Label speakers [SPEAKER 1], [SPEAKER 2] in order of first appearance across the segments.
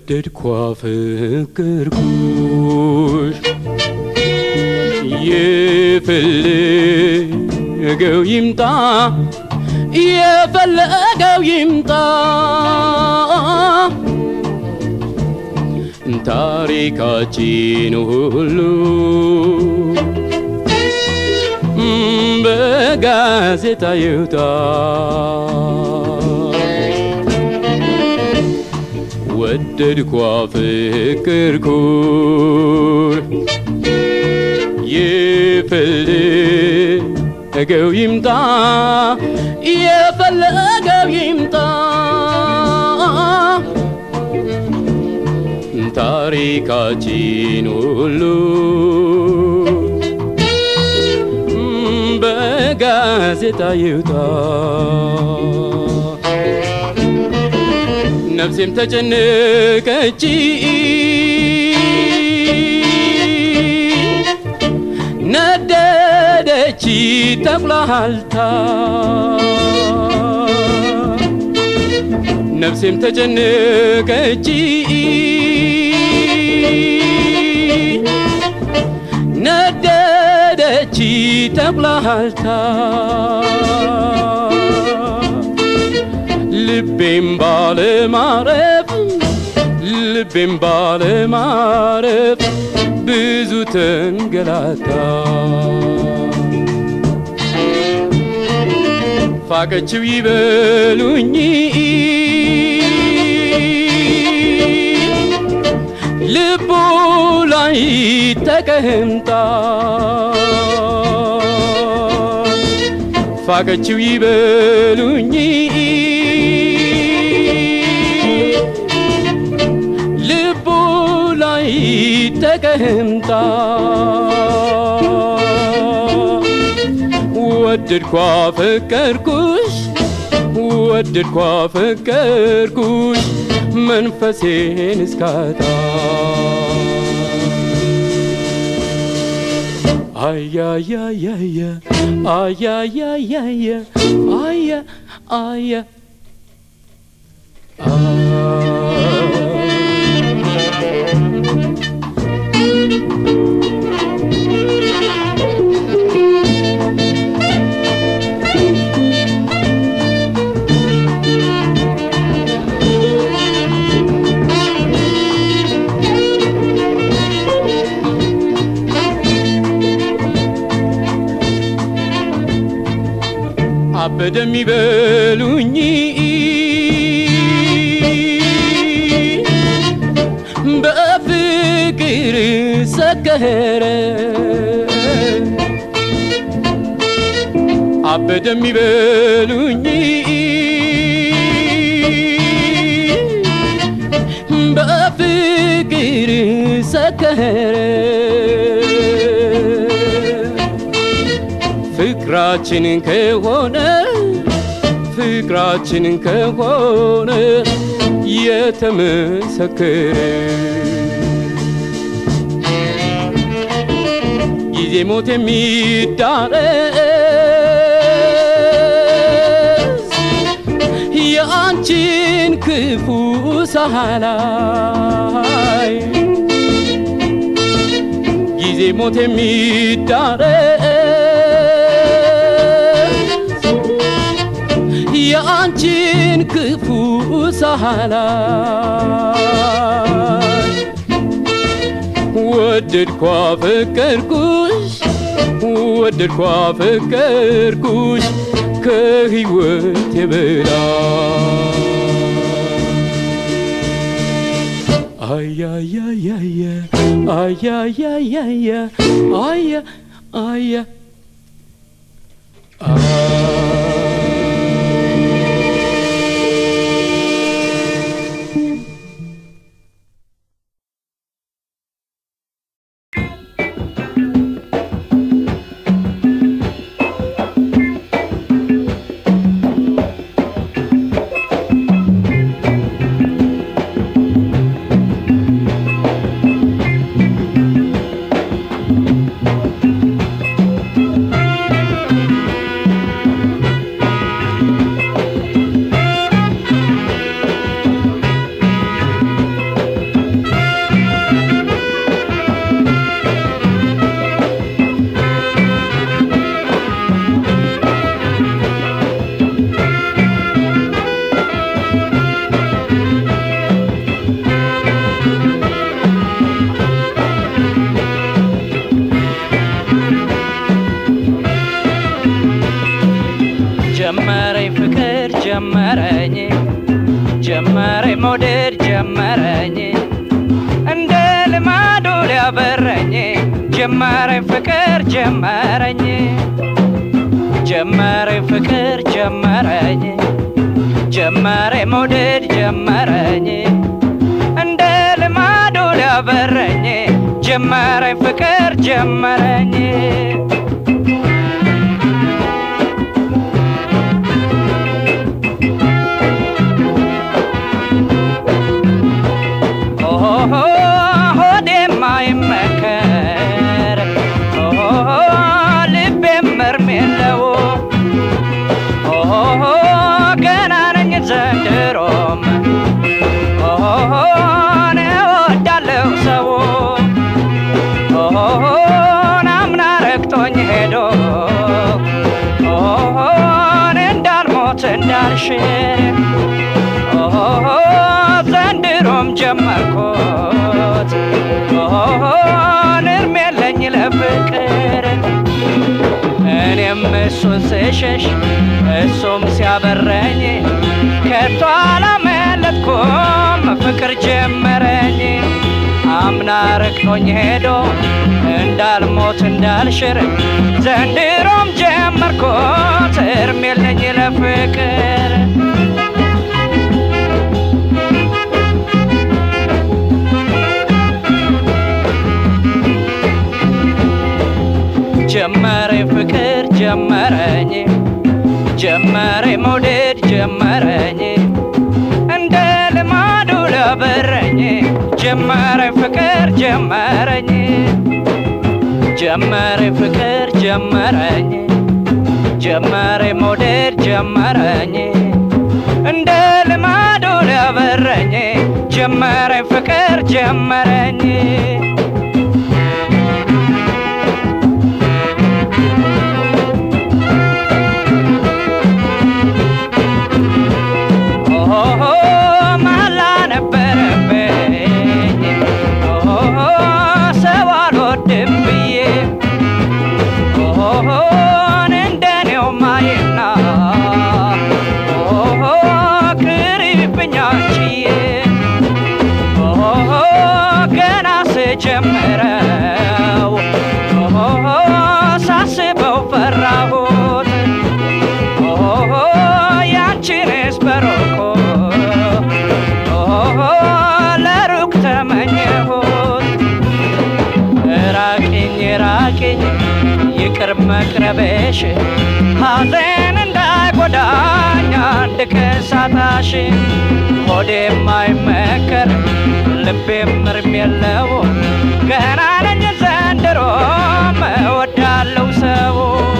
[SPEAKER 1] ወደድኳ ፍቅርኩሽ የፈለገው ይምጣ የፈለገው ይምጣ ታሪካችን ሁሉ በጋዜጣ ይውጣ ወደድኳ ፍቅርኩሽ የፈለገው ይምጣ የፈለገው ይምጣ ታሪካችን ሁሉ በጋዜጣ ይውጣ ነፍሴም ተጨነቀች ነደደች ተቁላልታ ነፍሴም ተጨነቀች ነደደች ተቁላልታ ልቤም ባለማረፍ ልቤም ባለማረፍ ብዙ ተንገላታ ፋቀችው ይበሉኝ ልቡ ላይ ተቀምጣ ፋቀችው ይበሉኝ ልቡ ላይ ተቀምጣ ወደድኳ ፈቀርኩሽ ወደድኳ ፈቀርኩሽ መንፈሴን እስካታ አያያያያ አያያያያ አያ አያ አበደ የሚበሉኝ በፍቅር ሰከረ አበደ የሚበሉኝ በፍቅር ሰከረ ፍቅራችን ከሆነ ፍቅራችን ከሆነ የተመሰከረ ጊዜ ሞት የሚዳረስ የአንቺን ክፉ ሳላይ ጊዜ ሞት የሚዳረስ የአንቺን ክፉ ሳላይ ወደድኳ ፍቅርኩሽ ወደድኳ ፍቅርኩሽ ከህይወት የበላ አያያያያ አያያያያ አያ አያ
[SPEAKER 2] ጀመረኝ ጀመረኝ መውደድ ጀመረኝ እንደ ልማዱ ሊያበረኝ ጀመረኝ ፍቅር ጀመረኝ ጀመረኝ ፍቅር ጀመረኝ ጀመረኝ መውደድ ጀመረኝ እንደ ልማዱ ሊያበረኝ ጀመረኝ ፍቅር ጀመረኝ ኦሆ ሆዴማ ይመከር ኦሆ ልቤም እርም የለው ኦሆ ገና ነኝ ዘንድሮም ኦሆ እወዳለሁ ሰው ኦሆ አምና ረግጦኝ ሄዶ ኦሆ እንዳልሞት እንዳልሽር ኦሆ ዘንድሮም ጀመርኩት ኦሆ እርም የለኝ ለፍቅር እኔም እሱን ስሸሽ እሱም ሲያበረኝ ከቶ አላመለጥኩም ፍቅር ጀመረኝ አምና ረግጦኝ ሄዶ እንዳልሞት እንዳልሽር ዘንድሮም ጀመርኩት እርም የለኝ ለፍቅር ጀመረኝ ፍቅር ጀመረኝ ጀመረኝ መውደድ ጀመረኝ እንደ ልማዱ ለበረኝ ጀመረኝ ፍቅር ጀመረኝ ጀመረኝ ፍቅር ጀመረኝ ጀመረኝ መውደድ ጀመረኝ እንደ ልማዱ ለበረኝ ጀመረኝ ፍቅር ጀመረኝ ኦሆ ማላ ነበረብኝ ኦሆ ሰው አልወድም ብዬ ኦሆ እንደኔው ማየና ኦሆ ቅሪብኝ አንቺዬ ኦሆ ገና ስጀምረው ኦሆ ሳስበው ፈራሁት ኦሆ ያንቺንስ በሮኮ ኦሆ ለሩቅ ተመኘሁት ራቂኝ ራቂኝ ይቅር መቅረበሽ ሐዘን እንዳይጎዳኝ አንድ ከሳታሽ ሆዴም አይመከር ልቤም እርም የለው ገና ነኝ ዘንድሮም እወዳለሁ ሰው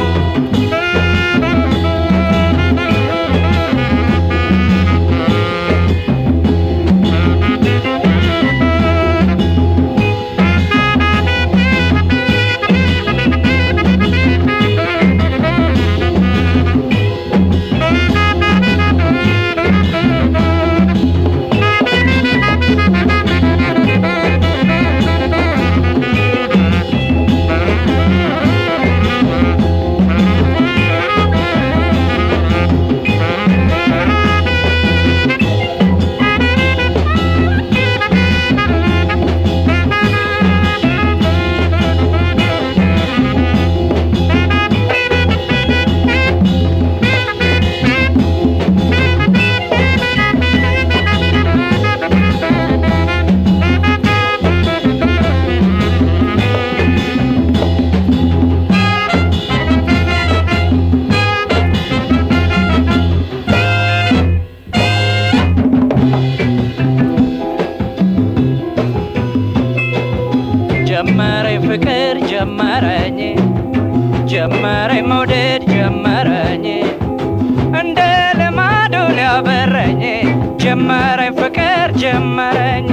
[SPEAKER 2] ጀመረኝ ፍቅር ጀመረኝ ጀመረኝ መውደድ ጀመረኝ እንደ ልማዱ ሊያበረኝ ጀመረኝ ፍቅር ጀመረኝ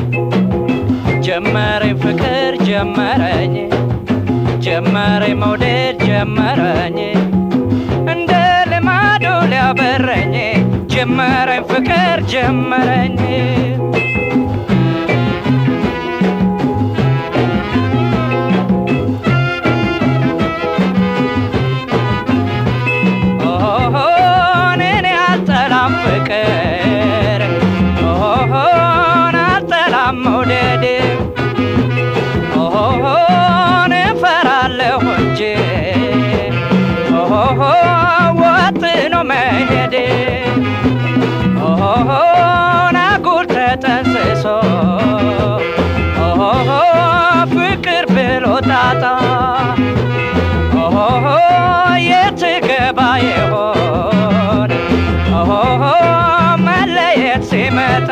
[SPEAKER 2] ጀመረኝ ፍቅር ጀመረኝ ጀመረኝ መውደድ ጀመረኝ እንደ ልማዱ ሊያበረኝ ጀመረኝ ፍቅር ጀመረኝ ኦሆ እኔን ያልጠላም መውደድ ኦሆ ናጉር ተጠንስሶ ኦሆ ፍቅር ብሎ ጣጣ ኦሆ የትገባ የሆን ኦሆ መለየት ሲመጣ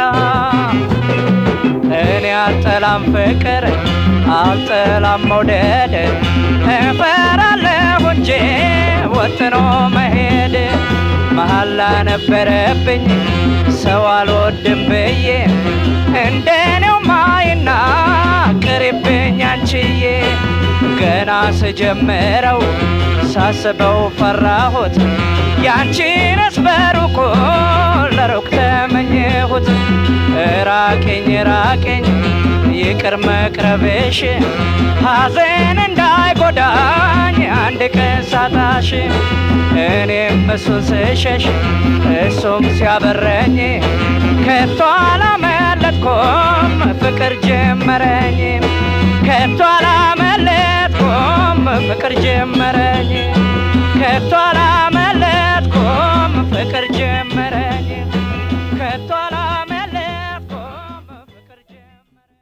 [SPEAKER 2] እኔ አልጠላም ፍቅር አልጠላም መውደድ እፈራለሁ እንጂ ወጥኖ መሄድ መሐላ ነበረብኝ ሰው አልወድም ብዬ እንደኔው ማይና ቅሪብኝ አንቺዬ ገና ስጀምረው ሳስበው ፈራሁት ያንቺንስ በሩቁ ለሩቅ ተመኘሁት ራቅኝ ራቅኝ ይቅር መቅረብሽ ሐዘን እንዳይጎዳኝ አንድ ቀን ሳጣሽ እኔም እሱን ስሸሽ እሱም ሲያበረኝ ከቶ አላመለጥኩም ፍቅር ጀመረኝ ከቶ አላመለጥኩም ፍቅር ጀመረኝ ከቶ አላመለጥኩም ፍቅር ጀመረኝ ከቶ አላመለጥኩም ፍቅር ጀመረኝ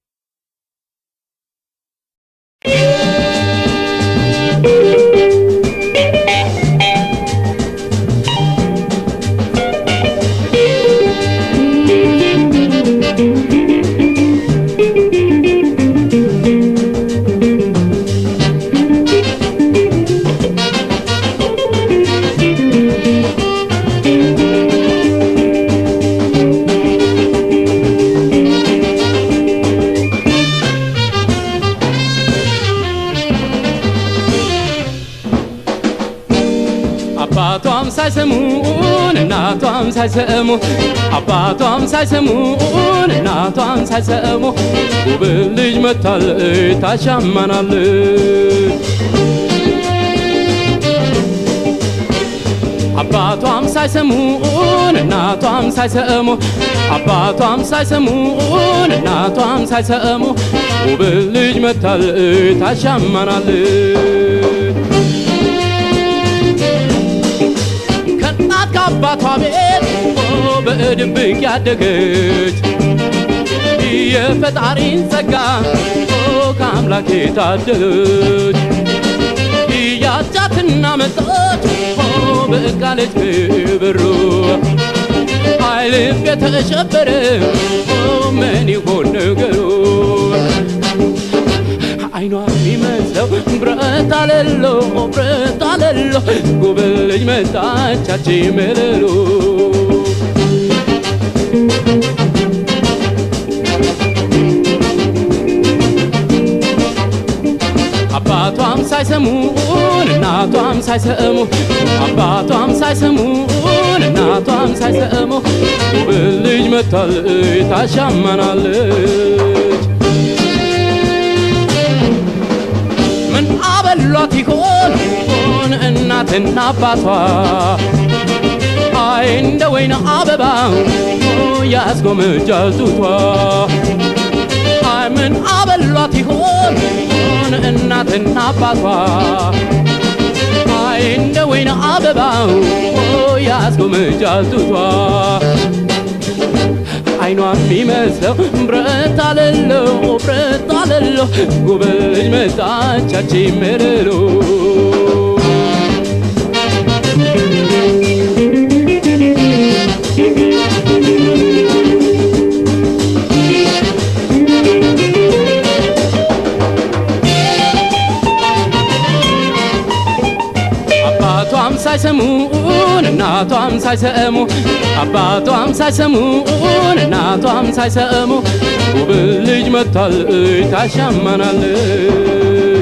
[SPEAKER 1] አባቷም ሳይሰሙን እናቷም ሳይሰሙ አባቷም ሳይሰሙን እናቷም ሳይሰሙ ውብ ልጅ መታለች ታሻማናለች አባቷም ሳይሰሙን እናቷም ሳይሰሙ አባቷም ሳይሰሙን እናቷም ሳይሰሙ ውብ ልጅ መታለች ታሻማናለች ከእናት ከአባቷ ቤት ኦ በድብቅ ያደገች የፈጣሪን ጸጋ ኦ ከአምላክ የታደለች ያጫትና መጣች ኦ በቃለች ክብሩ አይልም የተሸበረ ኦ ምን ይሆን ነገሩ አይኗ የሚመስለው ብረት አለሎ ብረት አለሎ ጉብል ልጅ መጣቻች መለሎ አባቷም ሳይሰሙን እናቷም ሳይሰሙ አባቷም ሳይሰሙን እናቷም ሳይሰሙ ጉብል ልጅ መታለች ታሻማናለች ምን አበሏት ይሆን ሆን እናትና አባቷ አይ እንደ ወይን አበባ ያስጎመጃል ጡቷ አይ ምን አበሏት ይሆን ሆን እናትና አባቷ አይ እንደ ወይን አበባ ያስጎመጃል ጡቷ አይኗ የሚመስለው ብረት አለለው ብረት አለለው ጉብል ልጅ መጣቻች መረሎ አባቷም ሳይሰሙን እናቷም ሳይሰሙ አባቷም ሳይሰሙን እናቷም ሳይሰሙ ውብል ልጅ መጥታለች ታሻማናለች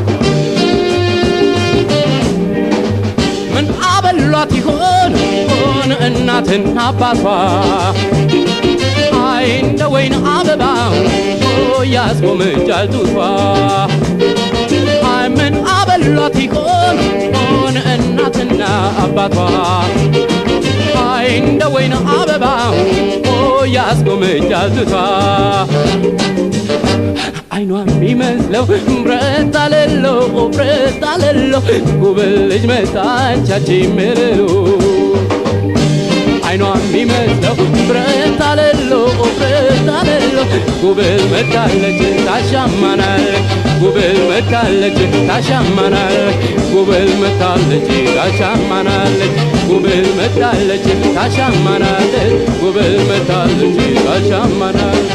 [SPEAKER 1] ምን አበሏት ይሆን ሆን እናትና አባቷ አይ እንደ ወይን አበባ ያስጎመጃል ጡቷ አይ ምን አበሏት ይሆን ሆን እናትና አባቷ አይ እንደ ወይን አበባ ያስጎመጃል ጡቷ አይኗ የሚመስለው ብረት አለሎ ብረት አለሎ ጉብል ልጅ መጣቻች መለሎ አይኗ የሚመስለው ብረት አለሎ ብረት አለሎ ጉብል መታለች ታሻማናለች ጉብል መታለች ታሻማናለች ጉብል መታለች ታሻማናለች ጉብል መታለች ታሻማናለች ጉብል መታለች ታሻማናለች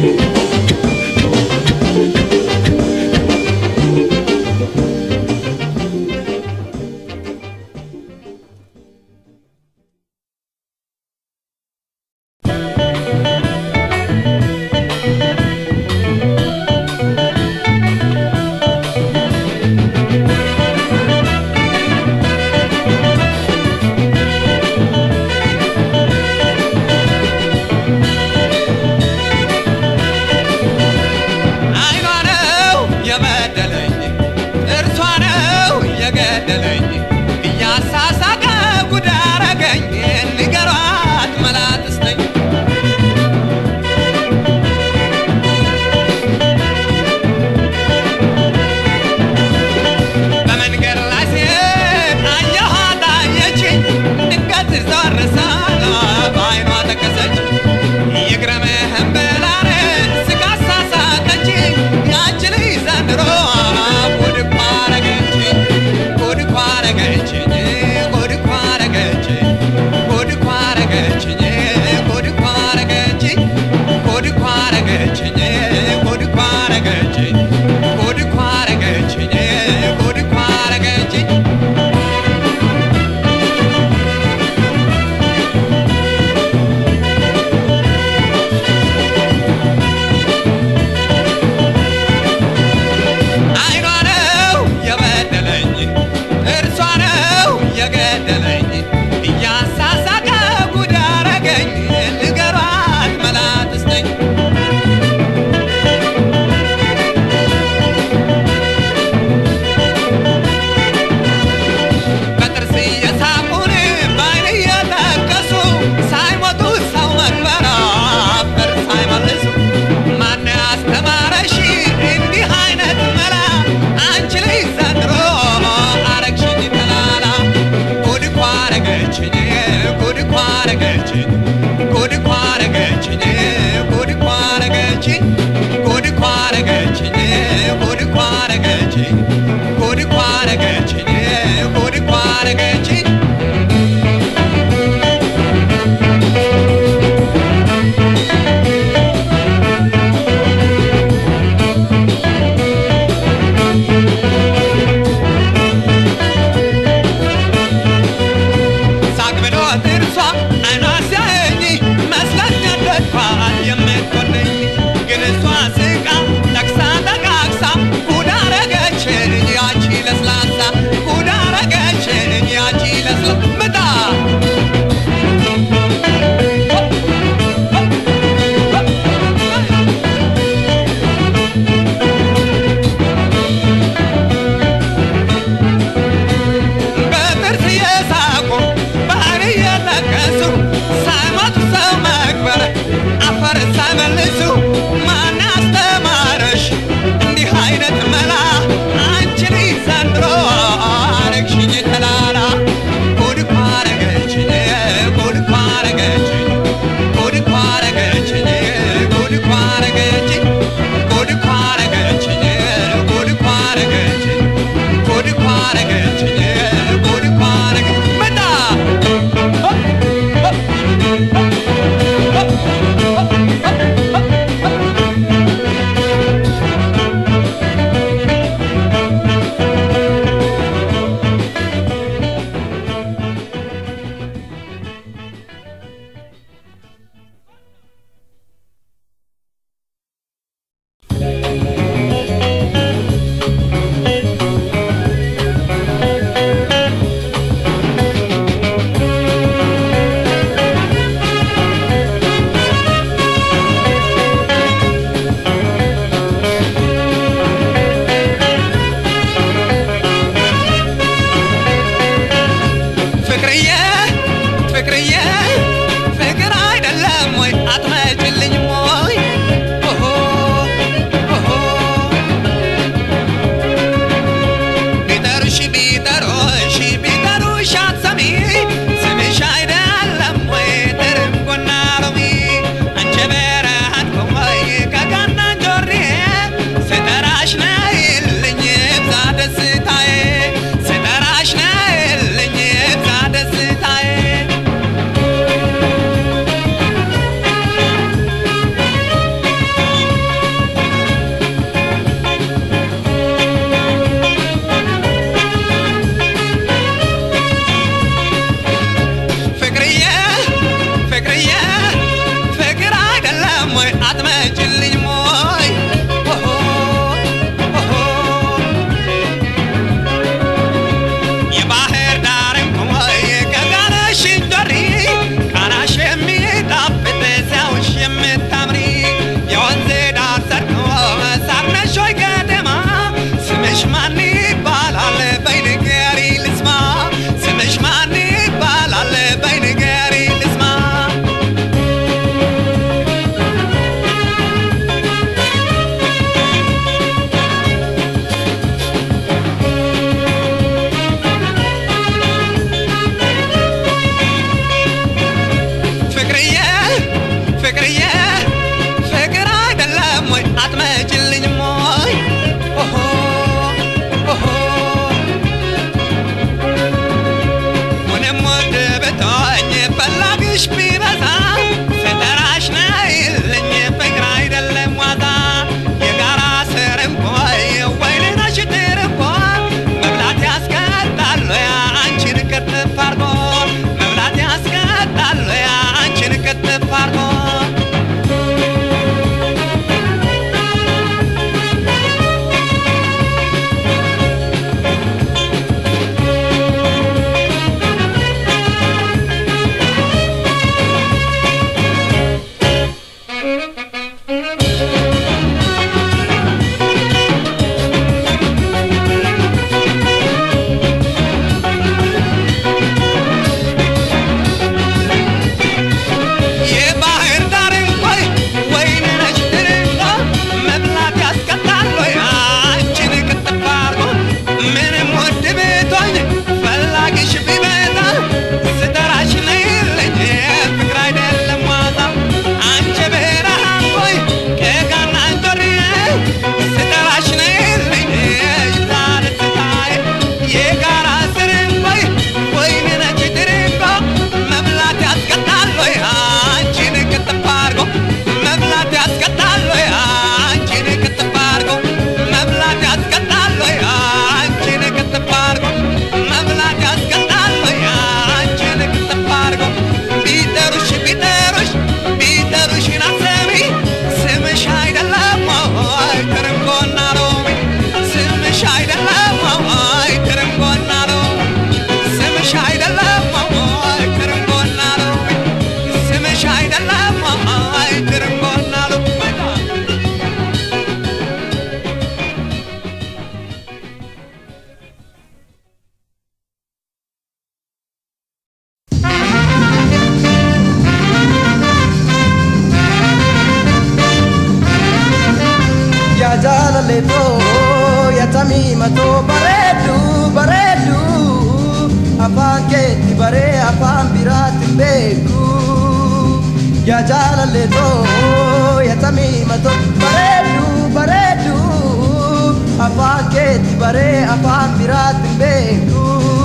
[SPEAKER 3] አይኗ ነው የበደለኝ እርሷ ነው የገደለኝ እያሳሳቀ ጉድ አረገኝ ንገሯት መላትስ ነኝ በመንገድ ላይ ሲሄድ አየኋት አየችኝ ድንገት ዞር ስል በአይኗ ተከሰች ይግረምህም ብላን ስጋ አሳሳቀችኝ ያች ልጅ ዘንድሮ ጉድ እኮ አረገችኝ ጉድ እኮ አረገችኝ ጉድ እኮ አረገችኝ ጉድ እኮ አረገችኝ ጉድ እኮ አረገችኝ ጉድ እኮ አረገችኝ ጉድ እኮ አረገችኝ ጉድ እኮ አረገችኝ ጉድ እኮ አረገችኝ አይኗ ነው የበደለኝ እርሷ ነው የገደለኝ እያሳሳቀ ጉድ አረገኝ ንገሯት መላትስ ነኝ በጥርስ እየሳቁን በአይን እየጠቀሱ ሳይሞቱ ሰው መክበር አፈር ሳይመልሱ ማን ያስተማረሽ እንዲህ አይነት መላ አንቺ ልጅ ዘንድሮ አረግሽኝ ተላላ ጉድ እኮ አረገችኝ ጉድ እኮ አረገችኝ ጉድ እኮ አረገችኝ ጉድ እኮ አረገችኝ ጉድ እኮ አረገችኝ ጉድ እኮ አረገችኝ ጉድ እኮ አረገችኝ ጉድ እኮ አረገችኝ ሳቅ ብሎ ጥርሷ አይኗ ሲያየኝ
[SPEAKER 4] afaan keetti baree afaan biraatti hin beeku yaa jaalallee too yaa tamiima too bareedu bareedu afaan keetti baree afaan biraatti hin beeku.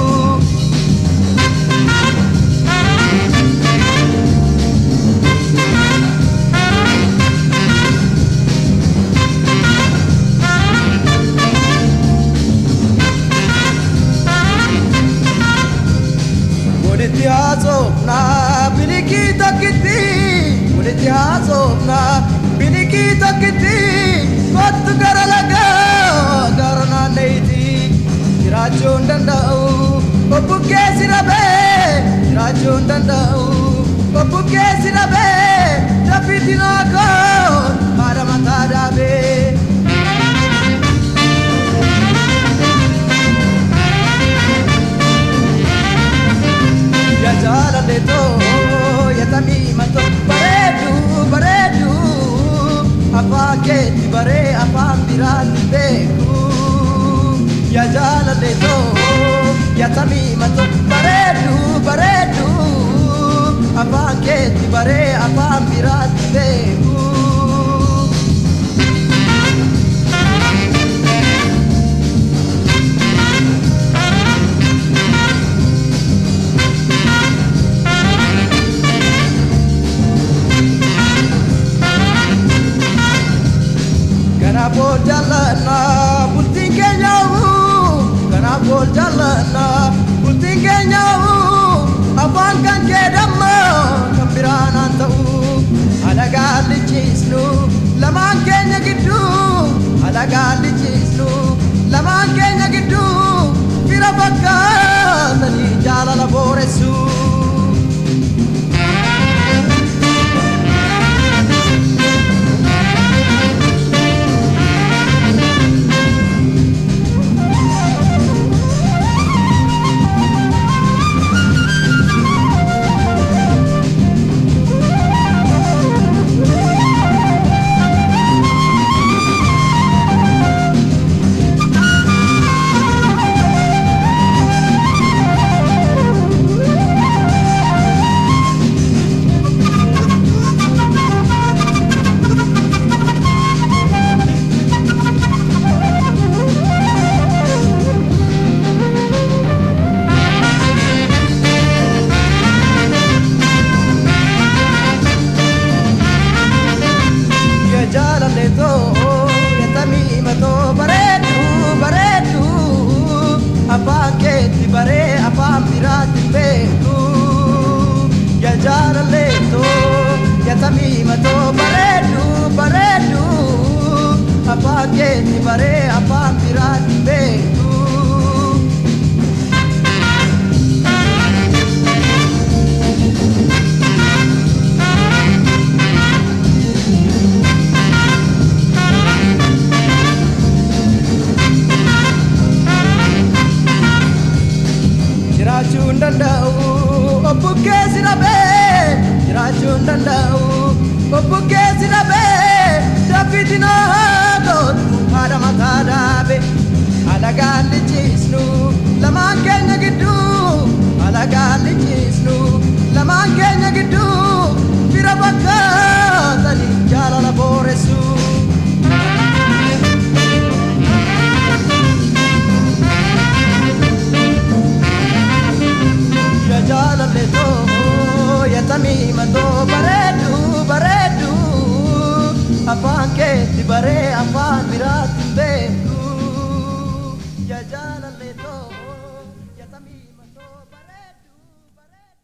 [SPEAKER 4] walitti haasofna bilikii tokkitti walitti haasofna bilikii tokkitti kottu gara lagaa gara naanneeyti jiraachuu hin danda'u obbukkee si dhabee jiraachuu hin danda'u obbukkee si dhabee daffitti naakoo haadha mataa dhaabee. ya jaalale too ya tamiima too bareedu bareedu afaan keetti baree afaan biraatti beeku ya jaalale too ya tamiima too bareedu bareedu afaan keetti baree afaan biraatti beeku. Kanaaf ol jaalladha bultiin keenyaa'u kanaaf ol jaalladha bultiin keenyaa'u afaan kan kee damma kan biraan haan ta'u alagaa lichiisnu lamaan keenya gidduu alagaa lichiisnu lamaan keenya gidduu fira fakkaatanii jaalala booressu. ya jaalale too ya tamiima too bareedu bareedu afaan keetti baree afaan biraatti hin beeku ya jaalale too ya tamiima too bareedu bareedu afaan keetti baree afaan biraatti hin beeku. jiraachuu hin danda'u obbukkee si dhabee jiraachuu hin danda'u obbukkee si dhabee daffitti naatootu haadha mataa dhaabe alagaan lichiisnu lamaan keenya gidduu alagaan lichiisnu lamaan keenya gidduu fira fakkaatanii jaalala booressu. ya jaalale too ya tamiima too bareedu bareedu afaan keetti baree afaan biraatti hin beeku ya jaalale too ya tamiima too bareedu bareedu.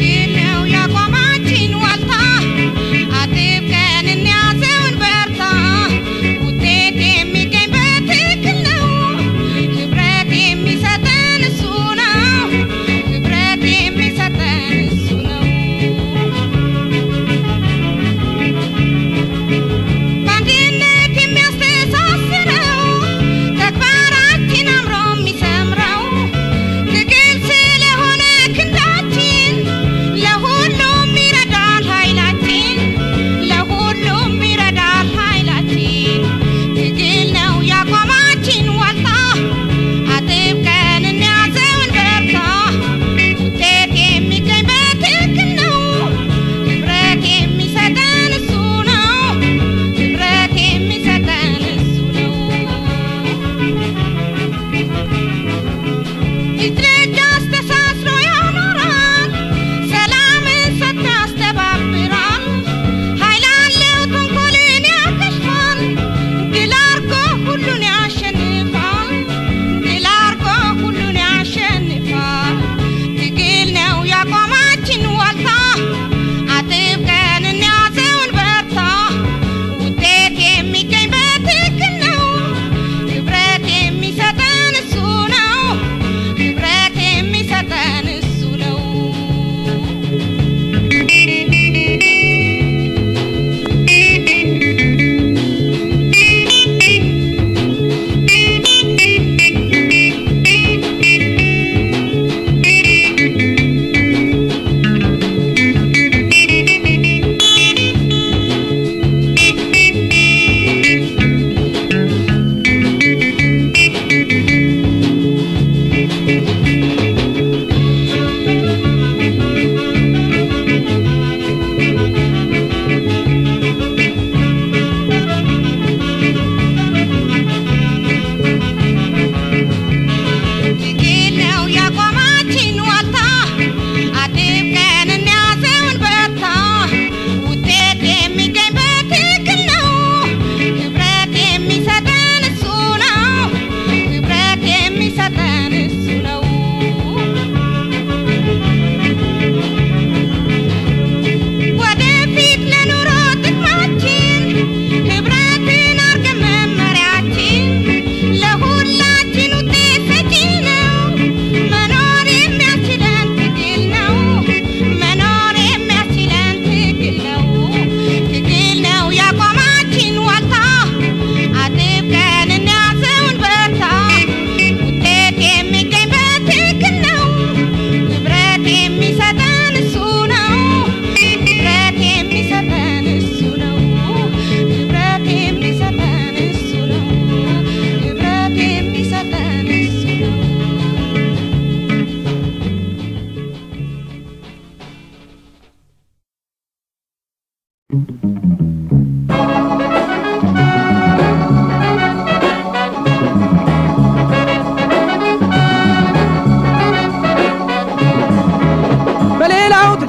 [SPEAKER 5] ነው ያቆማችን ዋልታ አጥብቀን እንያዘውን በርታ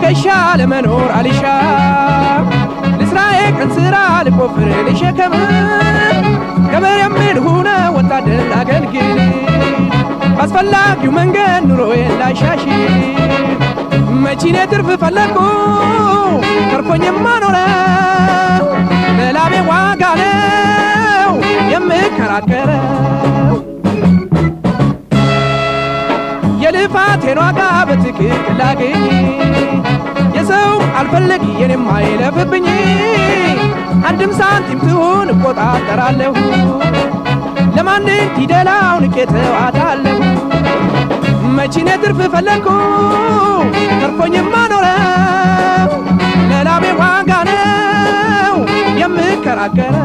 [SPEAKER 5] ትከሻ ለመኖር አልሻ ልስራዬ ቀን ስራ ልቆፍር ልሸከም ገበሬ የምል ሁነ ወታደር ላገልግል ባስፈላጊው መንገድ ኑሮዬን ላሻሽል መቺኔ ትርፍ ፈለግኩ ተርፎኝማ ኖረው ለላቤ ዋጋ ነው የምከራከረው የልፋቴን ዋጋ በትክክል ላገኝ የሰው አልፈለግ የኔም አይለፍብኝ አንድም ሳንቲም ትሁን እቆጣጠራለሁ ለማን ፊደላው ንቄ ተዋታለሁ መቺኔ ትርፍ ፈለግኩ ተርፎኝማ ኖረው ለላቤ ዋጋ ነው የምከራከረው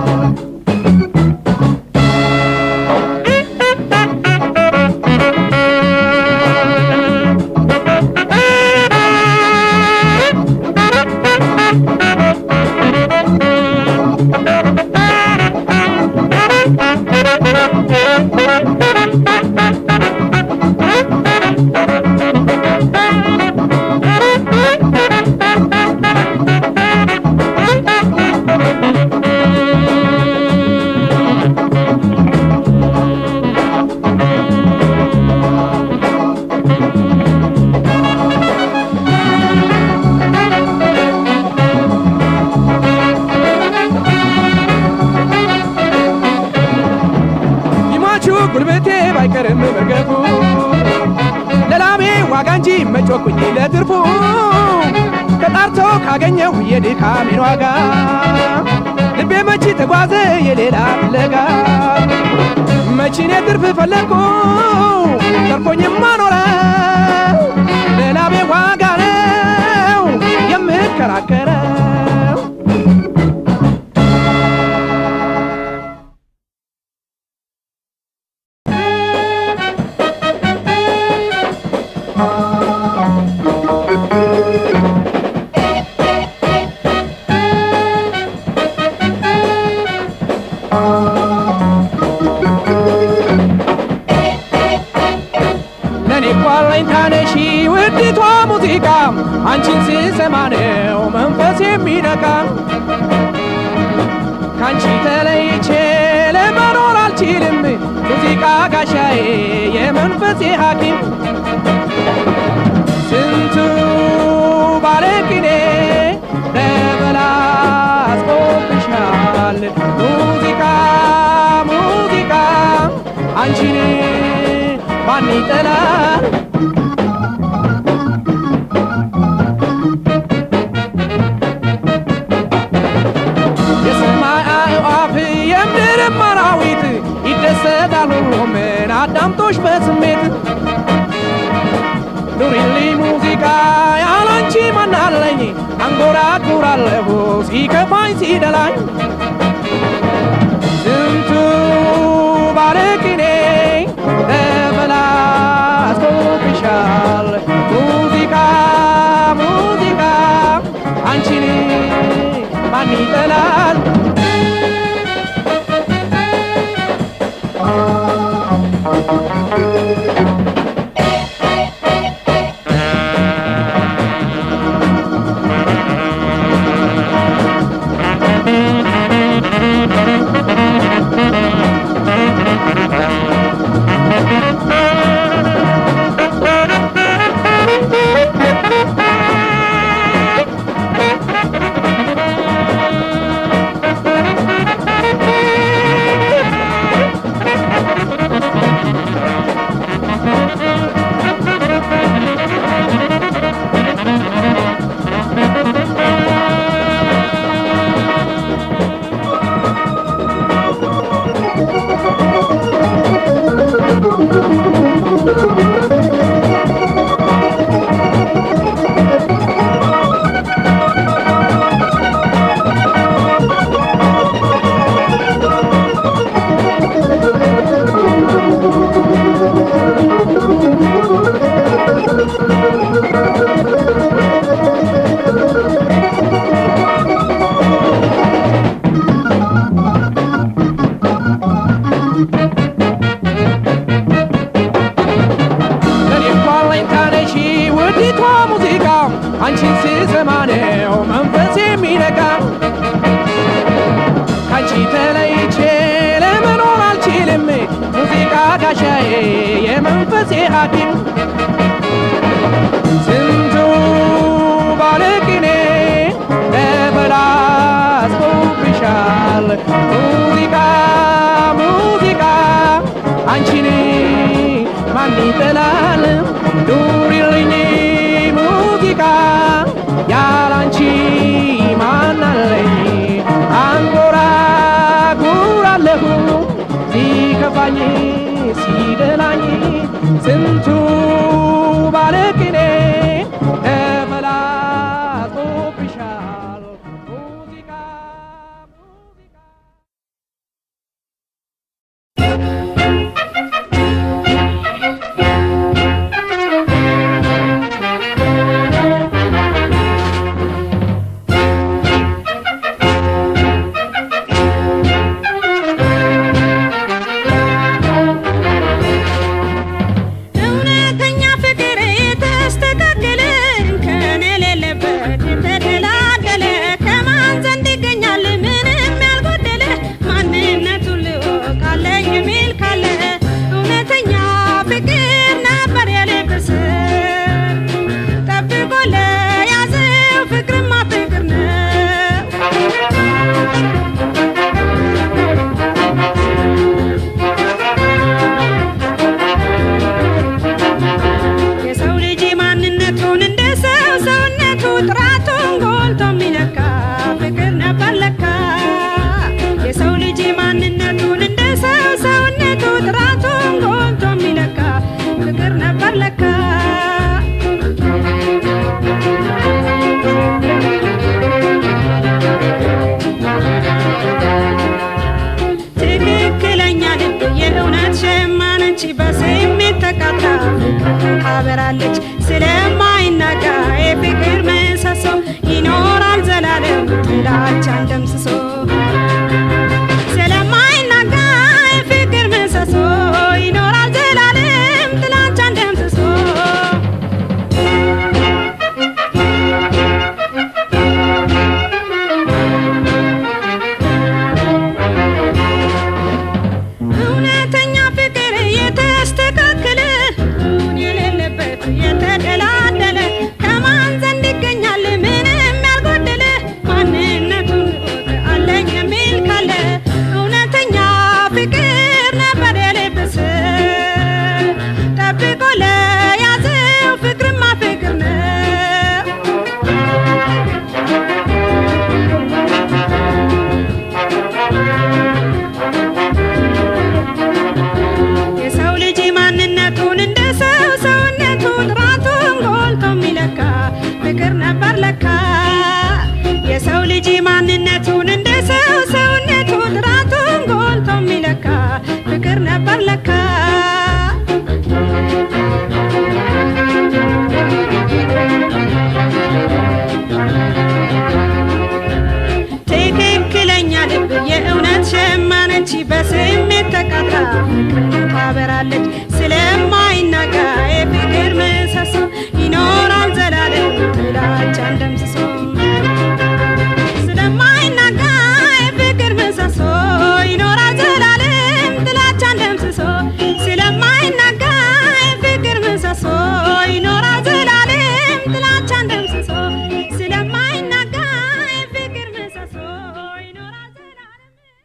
[SPEAKER 5] ይሟቹ ጉልበቴ ባይቀርም መርገፉ ለላቤ ዋጋ እንጂ መጮኩኝ ለትርፉ ተጣርቶ ካገኘሁ የድካሜን ዋጋ ልቤ መቺ ተጓዘ የሌላ ፍለጋ መቺኔ ትርፍ ፈለግኩ ተርፎኝማ ኖረ ለላቤ ዋጋ ነው የምከራከረው ለኔ እኮ አለኝታ ነሽ ውዲቷ ሙዚቃ አንቺን ስሰማ ነው መንፈስ የሚነካ ካንቺ ተለይቼ ለመኖር አልችልም ሙዚቃ ጋሻዬ የመንፈሴ ሐኪም ስንቱ ባለቅኔ ተበላሽቶብሻል ሙዚቃ ሙዚቃ አንቺን ማን ይጠላል የሰማይ አዕዋፍ የምድርም አራዊት ይደሰታል ሁሉምን አዳምጦሽ በስሜት ኑሪልኝ ሙዚቃ ያላንቺ ማናለኝ አንጎራጉራለሁ ሲከፋኝ ሲደላኝ ስንቱ ባለቅኔ ተበላሽቶብሻል ሙዚቃ ሙዚቃ አንቺን ማን ይጠላል አንቺን ስሰማ ነው መንፈስ የሚነጋ ካንቺ ተለይቼ ለመኖር አልችልም ሙዚቃ ጋሻዬ የመንፈሴ ሐኪም ስንቱ ባለቅኔ ተበላሽቶብሻል ሙዚቃ ሙዚቃ አንቺን ማን ይጠላል ኑሪልኝ ሙዚቃ ያላንቺ ማን አለኝ አንጎራጉራለሁ ሲከፋኝ ሲደላኝ ስንቱ ባለቅኔ ተበላሽቶብሻል ሙዚቃ ሙዚቃ
[SPEAKER 6] እውነተኛ ፍቅር የተስተካከለ ከኔ የሌለበት የተደላደለ ከማን ዘንድ ይገኛል ምንም ያልጎደለ ማንነቱን ልወቅ አለኝ የሚል ካለ እውነተኛ ፍቅር ነበር የልብስ ጠብቆ ለያዘው ፍቅርማ ፍቅር ነው የሰው ልጅ ማንነቱን እንደ ሰው ሰውነቱ ጥራቱን ጎልቶ የሚለካ ፍቅር ነበር ለካ የሰው ልጅ ማንነቱን እንደ ሰው ሰውነቱ ጥራቱን ጎልቶ የሚለካ ፍቅር ነበር ለካ ትክክለኛ ልብ የእውነት ሸማነች በስሜት ተቃጣ ታበራለች ስለማይናጋ የፍቅር ምሰሶ ይኖራል ዘላለም ጥላቻን ደምስሶ ስለማይናጋ የፍቅር ምሰሶ ይኖራል ዘላለም ጥላቻን ደምስሶ እውነተኛ ፍቅር የተስተካከለ ሁን የሌለበት የተደላደለ ከማን ዘንድ ይገኛል ምንም ያልጎደለ ማንነቱን እወቅ አለኝ የሚል ካለ እውነተኛ ፍቅር ነበር የልብስ ጠብቆ ለያዘው ፍቅርማ ፍቅር ነው የሰው ልጅ ማንነቱን እንደ ሰው ሰውነቱ ጥራቱን ጎልቶ የሚለካ ፍቅር ነበር ለካ የሰው ልጅ ማንነቱን እንደ ሰው ሰውነቱ ጥራቱን ጎልቶ የሚለካ ፍቅር ነበር ለካ ትክክለኛ ልብ የእውነት ሸማነች በስሜት ተቃጣ ፍቅርን ታበራለች ስለማይናጋ የፍቅር ምሰሶ ይኖራል ዘላለም ጥላቻን ደምስሶ ስለማይናጋ የፍቅር ምሰሶ ይኖራል ዘላለም ጥላቻን ደምስሶ ስለማይናጋ የፍቅር ምሰሶ ይኖራል ዘላለም ጥላቻን ደምስሶ ስለማይናጋ የፍቅር ምሰሶ ይኖራል ዘላለም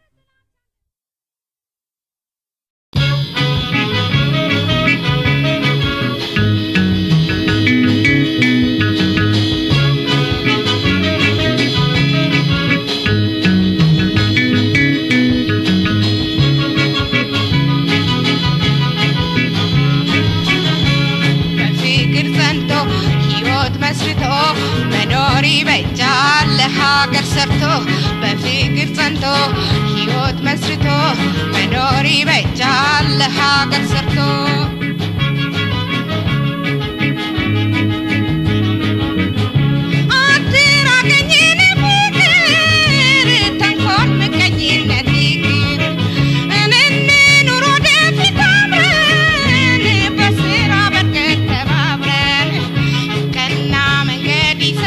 [SPEAKER 7] በፍቅር ጸንቶ ሕይወት መስርቶ መኖር ይበጃል ለሀገር ሰርቶ በፍቅር ጸንቶ ሕይወት መስርቶ መኖር ይበጃል ለሀገር ሰርቶ አትራቀኝን ፍቅር ተንኮል ምቀኝነት ይቅር እንኑር ወደፊት አብረን በስራ በርከት ተባብረን ቀና መንገድ ይዘን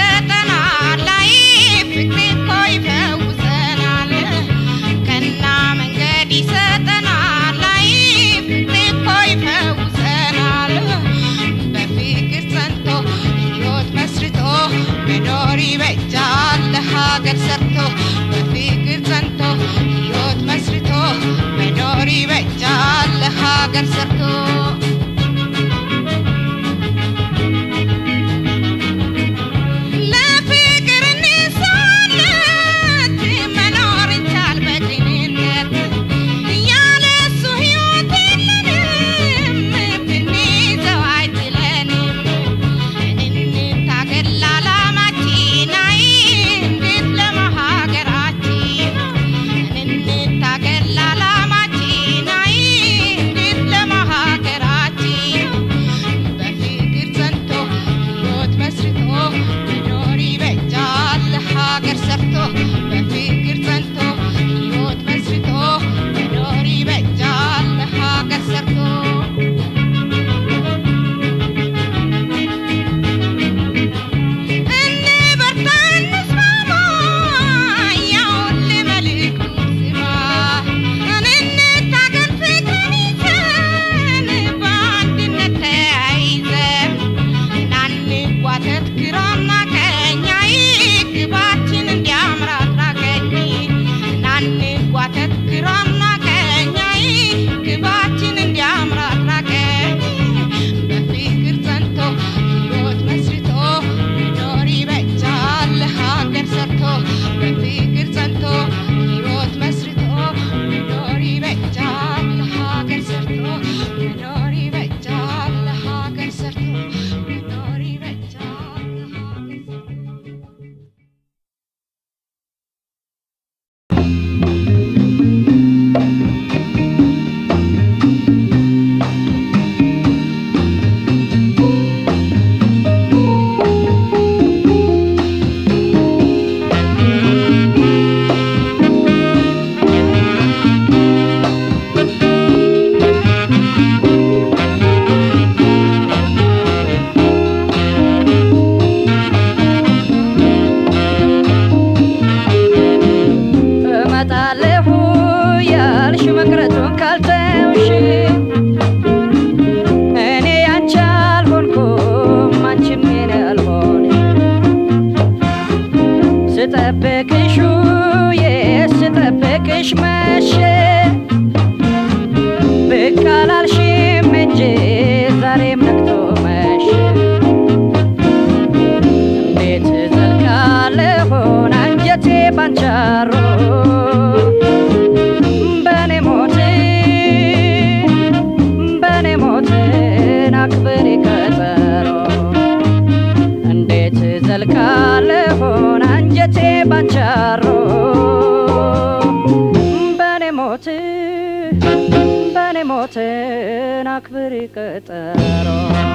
[SPEAKER 2] አክብሪ ቀጠሮ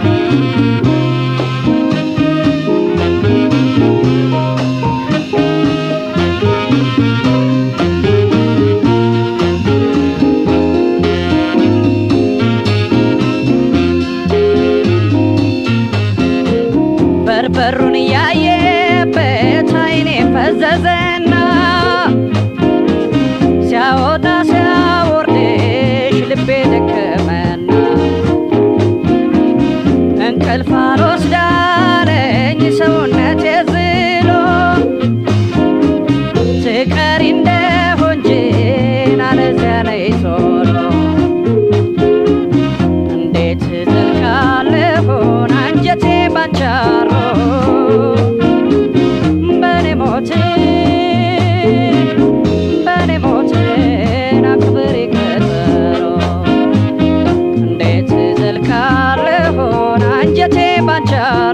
[SPEAKER 2] በርበሩን እያየበት አይኔ ፈዘዘና ሲያወጣ ሲያወርድሽ ልቤ ደከመና እንቅልፍ አልወስዳለኝ ሰውነቴ ዝሎ ትቀሪ እንደሆንጅን አለዚያ ነይ ቶሎ እንዴት ዘልቃለሁን አንጀቴ ባንቻሮ በኔ ሞት በኔ ሞትን አክብሪ ቀጠሮ እንዴት ዘልቃለሁን አንጀቴ ባንቻሮ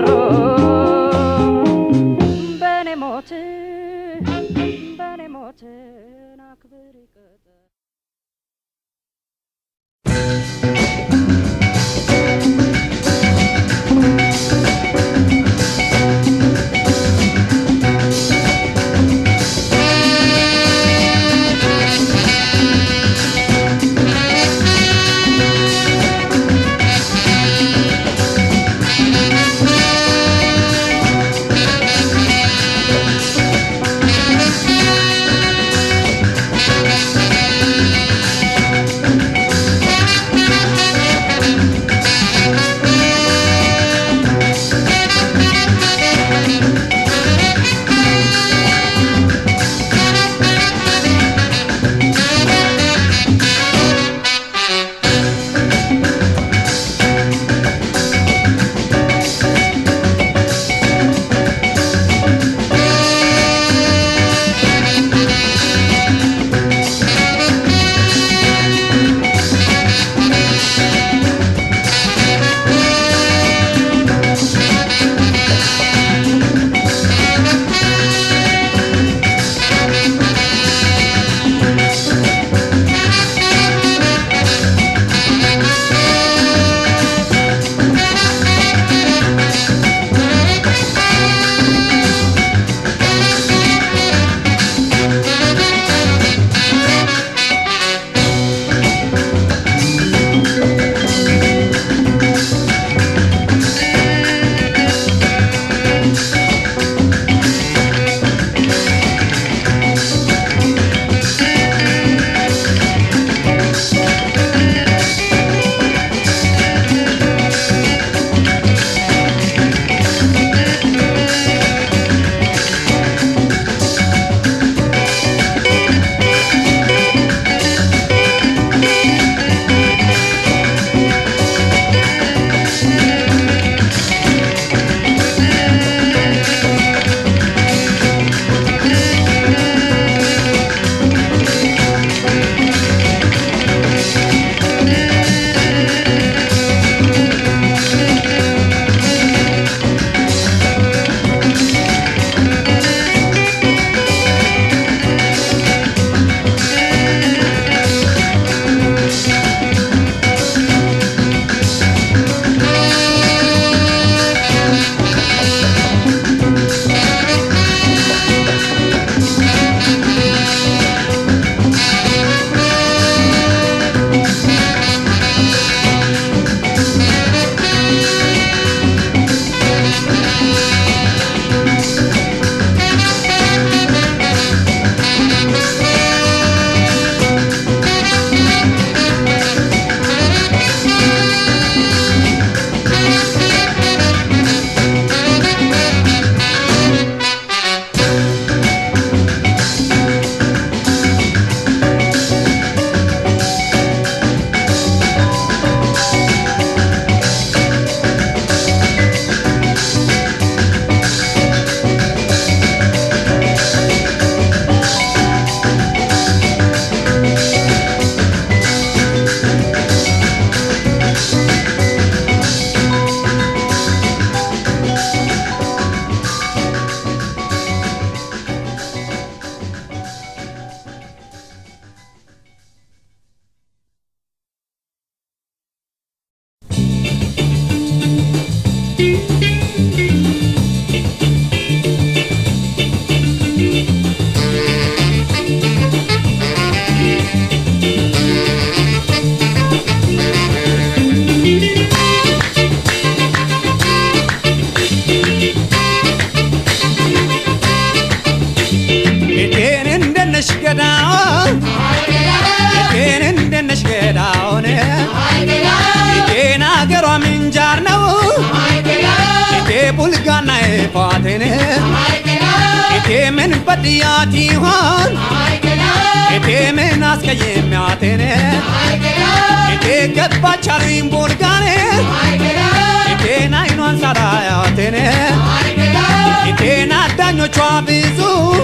[SPEAKER 3] ልፋቴን እቴ ምን በድያት ይሆን እቴ ምን አስቀየሚያቴን እቴ ገባች አሉኝ ቡልጋኔ እቴን አይኗን ሳላያቴን እቴን አዳኞቿ ብዙ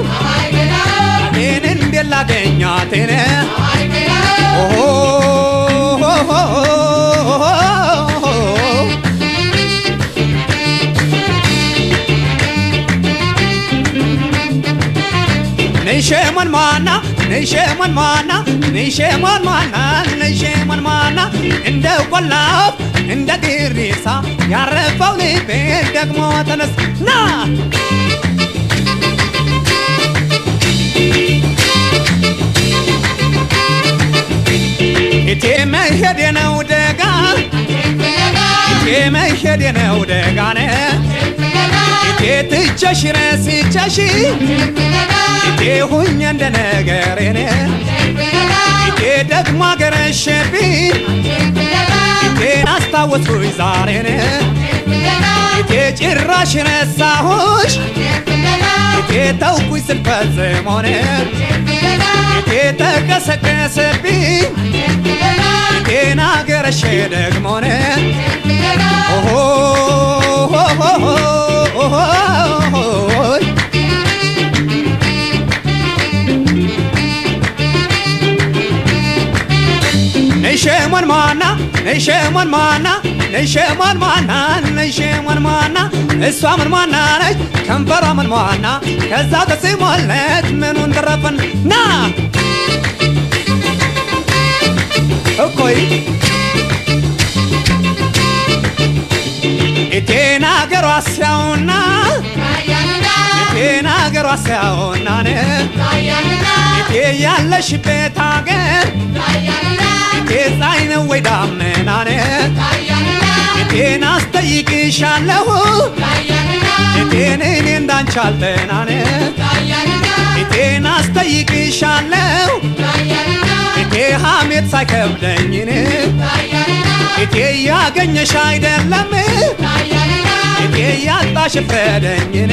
[SPEAKER 3] እቴን እንዴት ላገኛቴን ነይሸመን ማና ነይሸመን ማና ነይሸመን ማና ነይሸመን ማና እንደ ቆላፍ እንደ ግሪሳ ያረፈው ልቤ ደግሞ ተነስ ና እቴ መሄድ ነው ደጋ እቴ መሄድ ነው ደጋነ እቴ ትቸሽ ረስቸሽ እቴ ሁኝ እንደ ነገሬን እቴ ደግሞ አገረሸብኝ እቴን አስታወስኩኝ ዛሬን እቴ ጭራሽ ረሳሁሽ እቴ ተውኩኝ ስልፈጽሞን እቴ ተቀሰቀሰብኝ እቴን አገረሸ ደግሞን ኦሆ ነይሸሞን ማና ነይሸሞን ማና ነይሸሞን ማና ነይሸሞን ማና እሷ ምን ማና ነች ከንፈሯ ምን ማና ከዛ ተስሞለት ምኑን ተረፈን ና እኮይ እቴን አገሯ ሲያውና እቴን አገሯ ሲያውና እቴ ያለሽበት አገር እቴ ፀሐይ ነው ወይ ዳመና እቴን አስጠይቅሻለሁ እቴን እኔ እንዳንቺ አልጠናነ እቴን አስጠይቅሻለሁ እቴ ሐሜት ሳይከብደኝን እቴ ያገኘሽ አይደለም እቴ ያጣሽ ፍረደኝን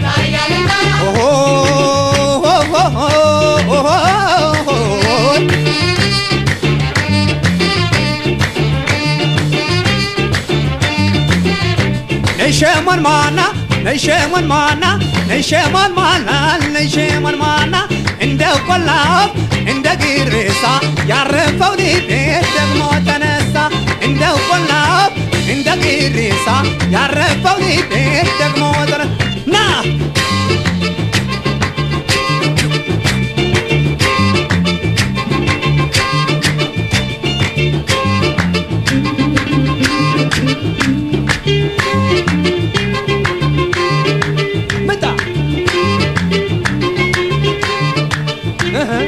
[SPEAKER 3] ነይሸሞን ማና ነይሸሞን ማና ነይሸሞን ማና ነይሸሞን ማና እንደ ቆላፍ እንደ ግርሳ ያረፈው ልቤ ደግሞ ተነሳ እንደ ቆላፍ እንደ ግርሳ ያረፈው ልቤ ደግሞ ተነሳ ና መጣ እህ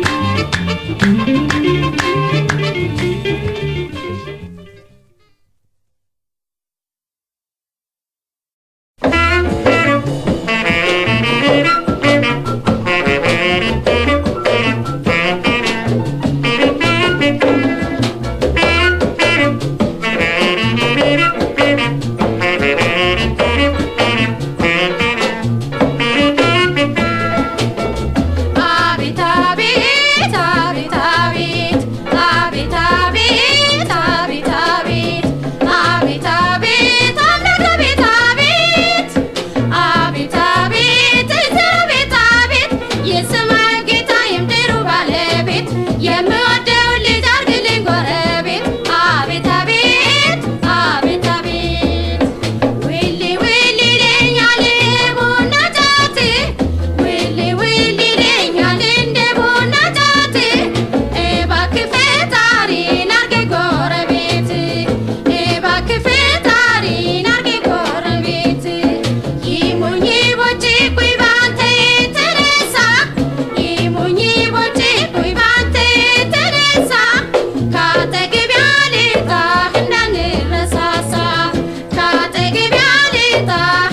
[SPEAKER 8] አቤት አቤት አቤት አቤት አቤት አቤት አቤት አቤት አቤት አቤት አምላክ አቤት አቤት አቤት አቤት እግዜር አቤት አቤት የሰማይ ጌታ የምድሩ ባለቤት የምወደውን ልጅ አድርግልኝ ጎረቤት አቤት አቤት አቤት አቤት ዊሊ ዊሊ ይለኛል ቡና ጫት ዊሊ ዊሊ ይለኛል እንደ ቡና ጫት እባክህ ፈጣሪን አድርገኝ ጎረቤት እባክህ ፈጣሪን አድርገኝ ጎረቤት ይሙኝ ቦጭቁኝ ባንተ የተነሳ ይሙኝ ቦጭቁኝ ባንተ የተነሳ ካጠገቤ አልጣህ እንዳንረሳሳ ካጠገቤ አልጣህ